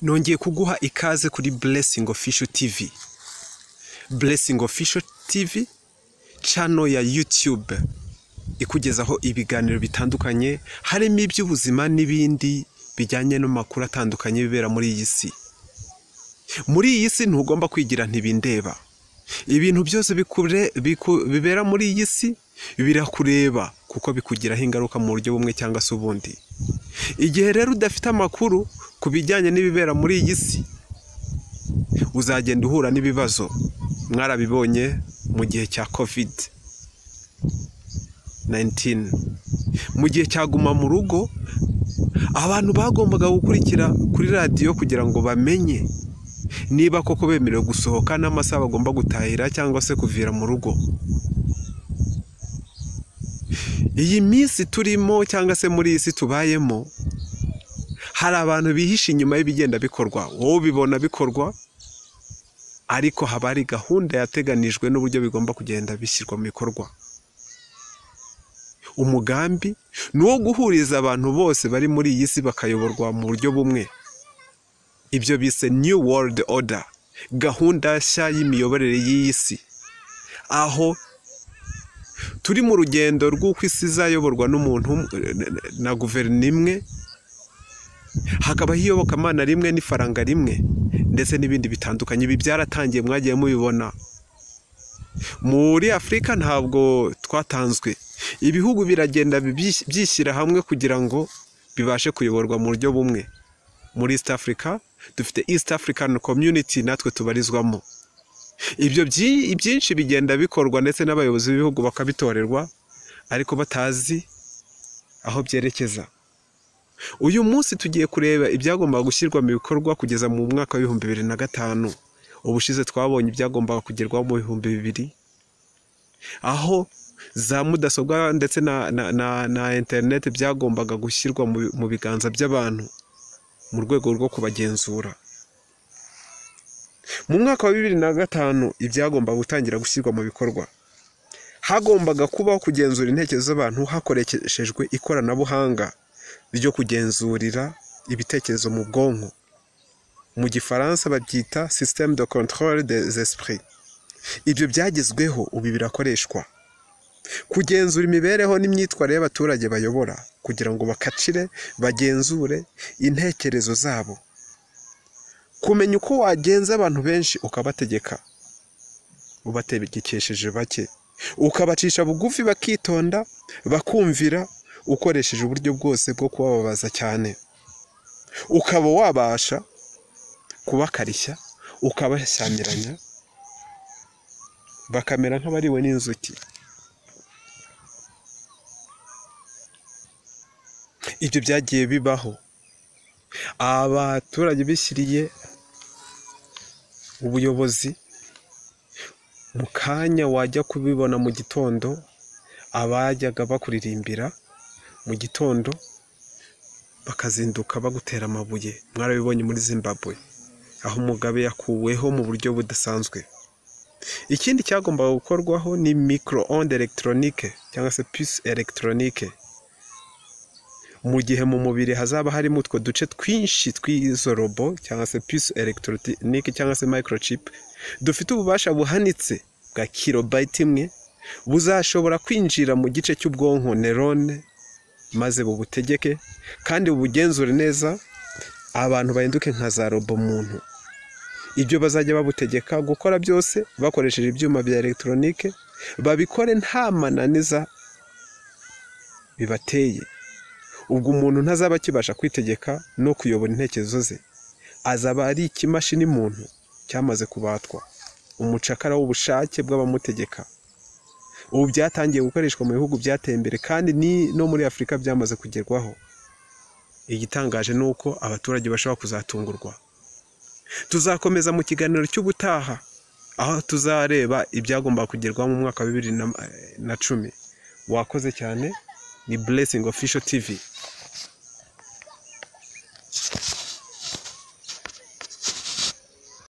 nongeye kuguha ikaze kuri blessing official tv blessing official tv cano ya youtube ikugezaho ibiganiro bitandukanye harimo iby'ubuzima n'ibindi bijyanye n'amakuru atandukanye bibera muri iyi si muri iyi si ntugomba kwigira ntibindeba ibintu byose bibera muri iyi si birakureba kuko bikugiraho ingaruka mu buryo bumwe cyangwa se ubundi igihe rero udafite amakuru ku bijyanye n'ibibera muri iyi si uzagenda uhura n'ibibazo mwarabibonye mu gihe cya kovide 19 mu gihe cyaguma mu rugo abantu bagombaga gukurikira kuri radiyo kugira ngo bamenye niba koko bemerewe gusohoka n'amasaha bagomba gutahira cyangwa se kuvira mu rugo iyi minsi turimo cyangwa se muri iyi si tubayemo hari abantu bihishe inyuma y'ibigenda bikorwa wowe ubibona bikorwa ariko haba hari gahunda yateganijwe n'uburyo bigomba kugenda bishyirwa mu bikorwa umugambi ni uwo guhuriza abantu bose bari muri iyi si bakayoborwa mu buryo bumwe ibyo bise new world order gahunda nshya y'imiyoborere y'iyi si aho turi mu rugendo rw'uko isi izayoborwa n'umuntu na guverinoma imwe hakabaho iyobokamana rimwe n'ifaranga rimwe ndetse n'ibindi bitandukanye ibi byaratangiye mwagiye mubibona muri afurika ntabwo twatanzwe ibihugu biragenda byishyira hamwe kugira ngo bibashe kuyoborwa mu buryo bumwe muri east africa dufite east african community natwe tubarizwamo ibyo byinshi bigenda bikorwa ndetse n'abayobozi b'ibihugu bakabitorerwa ariko batazi aho byerekeza uyu munsi tugiye kureba ibyagombaga gushyirwa mu bikorwa kugeza mu mwaka w'ibihumbi bibiri na gatanu ubushize twabonye ibyagombaga kugerwaho mu bihumbi bibiri aho za mudasobwa ndetse na interineti byagombaga gushyirwa mu biganza by'abantu mu rwego rwo kubagenzura mu mwaka wa bibiri na gatanu ibyagombaga gutangira gushyirwa mu bikorwa hagombaga kubaho kugenzura intekerezo z'abantu hakoreshejwe ikoranabuhanga ryo kugenzurira ibitekerezo mu bwonko mu gifaransa babyita système de contrôle des esprits ibyo byagezweho ubu birakoreshwa kugenzura imibereho n'imyitwarire y'abaturage bayobora kugira ngo bakacire bagenzure intekerezo zabo kumenya uko wagenza abantu benshi ukabategeka ubategekesheje bake ukabacisha bugufi bakitonda bakumvira ukoresheje uburyo bwose bwo kubababaza cyane ukaba wabasha kubakarishya ukabashyamiranya bakamera nk'abariwe n'inzuki ibyo byagiye bibaho abaturage bishyiriye ubuyobozi mu kanya wajya kubibona mu gitondo abajyaga bakuririmbira mu gitondo bakazinduka bagutera amabuye mwarabibonye muri zimbabwe aho umugabe yakuweho mu buryo budasanzwe ikindi cyagombaga gukorwaho ni mikoro onde elegitoronike cyangwa se pisi elegitoronike mu gihe mu mubiri hazaba harimo utwo duce twinshi tw'izo robo cyangwa se pisi elegitoronike cyangwa se microchip dufite ububasha buhanitse bwa kirobayiti imwe buzashobora kwinjira mu gice cy'ubwonko nerone maze bubutegeke kandi bubugenzure neza abantu bahinduke nka za robo muntu ibyo bazajya babutegeka gukora byose bakoresheje ibyuma bya elegitoronike babikore nta mananiza bibateye ubwo umuntu ntazaba akibasha kwitegeka no kuyobora intekerezo ze azaba ari ikimashini muntu cyamaze kubatwa umucakara w'ubushake bw'abamutegeka ubu byatangiye gukoreshwa mu bihugu byateye imbere kandi ni no muri afurika byamaze kugerwaho igitangaje ni uko abaturage bashobora kuzatungurwa tuzakomeza mu kiganiro cy'ubutaha aho tuzareba ibyagomba kugerwaho mu mwaka wa bibiri na cumi wakoze cyane ni blessing official tv